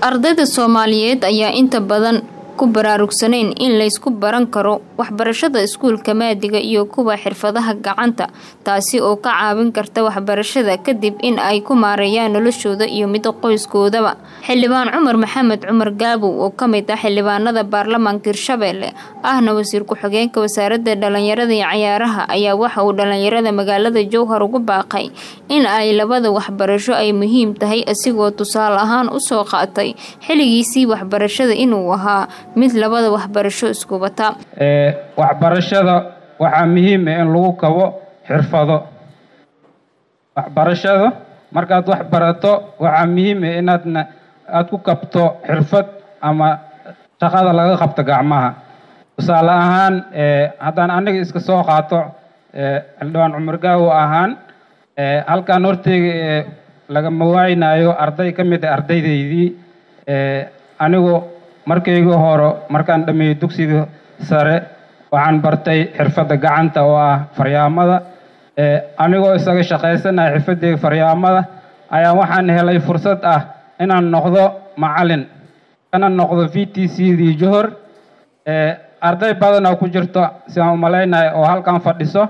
ardayda soomaaliyeed ayaa inta badan ku baraarugsanayn in laysku baran karo waxbarashada iskuulka maadiga iyo kuwa xirfadaha gacanta taasi oo ka caawin karta waxbarashada kadib in ay ku maareeyaan noloshooda iyo mid qoyskoodaba xildhibaan cumar maxamed cumar gaabow oo kamid ah xildhibaanada baarlamaanka hirshabeelle ahna wasiir ku-xigeenka wasaaradda dhalinyarada iyo cayaaraha ayaa waxa uu dhalinyarada magaalada jowhar ugu baaqay in ay labada waxbarasho ay muhiim tahay asigoo tusaale ahaan usoo qaatay xilligiisii waxbarashada inuu ahaa mid labada waxbarasho isku wata waxbarashada waxaa muhiim ah in lagu kabo xirfado waxbarashada markaad wax barato waxaa muhiim ah inaadna aada ku kabto xirfad ama shaqada laga qabto gacmaha tusaale ahaan haddaan aniga iska soo qaato xildhibaan cumar gaawo ahaan halkaan horteyga lagama waaynayo arday ka mid a ardaydaydii anigu markayga hore markaan dhameeyey dugsiga sare waxaan bartay xirfadda gacanta oo ah faryaamada anigoo isaga shaqaysanaya xirfadeyga faryaamada ayaa waxaan helay fursad ah inaan noqdo macalin kana noqdo v t c dii johor arday badan oo ku jirto siaan umalaynaya oo halkan fadhiso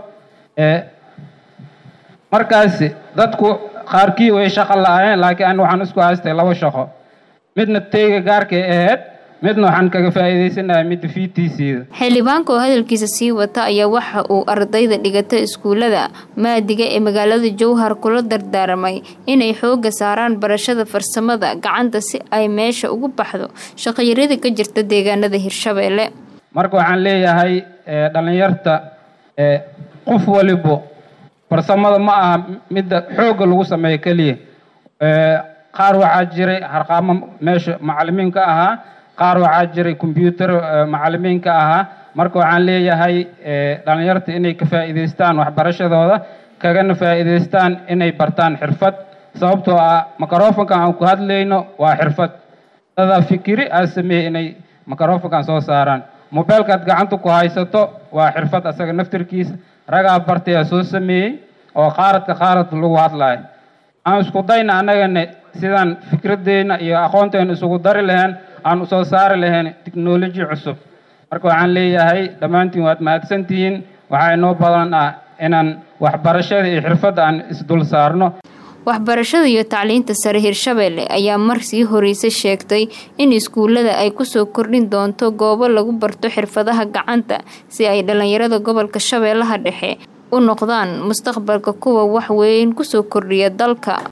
markaasi dadku qaarkii way shaqo la-aayeen laakiin ani waxaan isku haystay laba shaqo midna teyga gaarkay ahayd midna waxaan kaga faa'iidaysanaya midda v t c da xildhibaanka oo hadalkiisa sii wata ayaa waxa uu ardayda dhigata iskuulada maadiga ee magaalada jowhar kula dardaaramay inay xooga saaraan barashada farsamada gacanta si ay meesha ugu baxdo shaqayaryada ka jirta deegaanada hirshabeelle marka waxaan leeyahay dhalinyarta qof walibo farsamada ma aha midda xoogga lagu sameeyo keliya qaar waxaa jiray harqaamo meesha macalimiin ka ahaa qaar waxaa jiray combyuutar macalimiin ka ahaa marka waxaan leeyahay dhalinyarta inay ka faa'iidaystaan waxbarashadooda kagana faa'iidaystaan inay bartaan xirfad sababtoo ah microfonkan aan ku hadlayno waa xirfad dadaa fikiri aa sameeyey inay microfonkan soo saaraan mobeelkaad gacanta ku haysato waa xirfad asaga naftirkiisa ragaa bartayaa soo sameeyey oo qaaradka qaarad lagu hadlayo aan isku dayna annagana sidaan fikradeyna iyo aqoonteena isugu dari lahayn aan usoo saari lahayn technology cusub marka waxaan leeyahay dhammaantiin waad mahadsantihiin waxaa inoo badan ah inaan waxbarashada iyo xirfadda aan isdul saarno waxbarashada iyo tacliinta sare hirshabeelle ayaa mar sii horeysa sheegtay in iskuulada ay kusoo kordhin doonto goobo lagu barto xirfadaha gacanta si ay dhalinyarada gobolka shabeellaha dhexe u noqdaan mustaqbalka kuwa wax weyn kusoo kordhiya dalka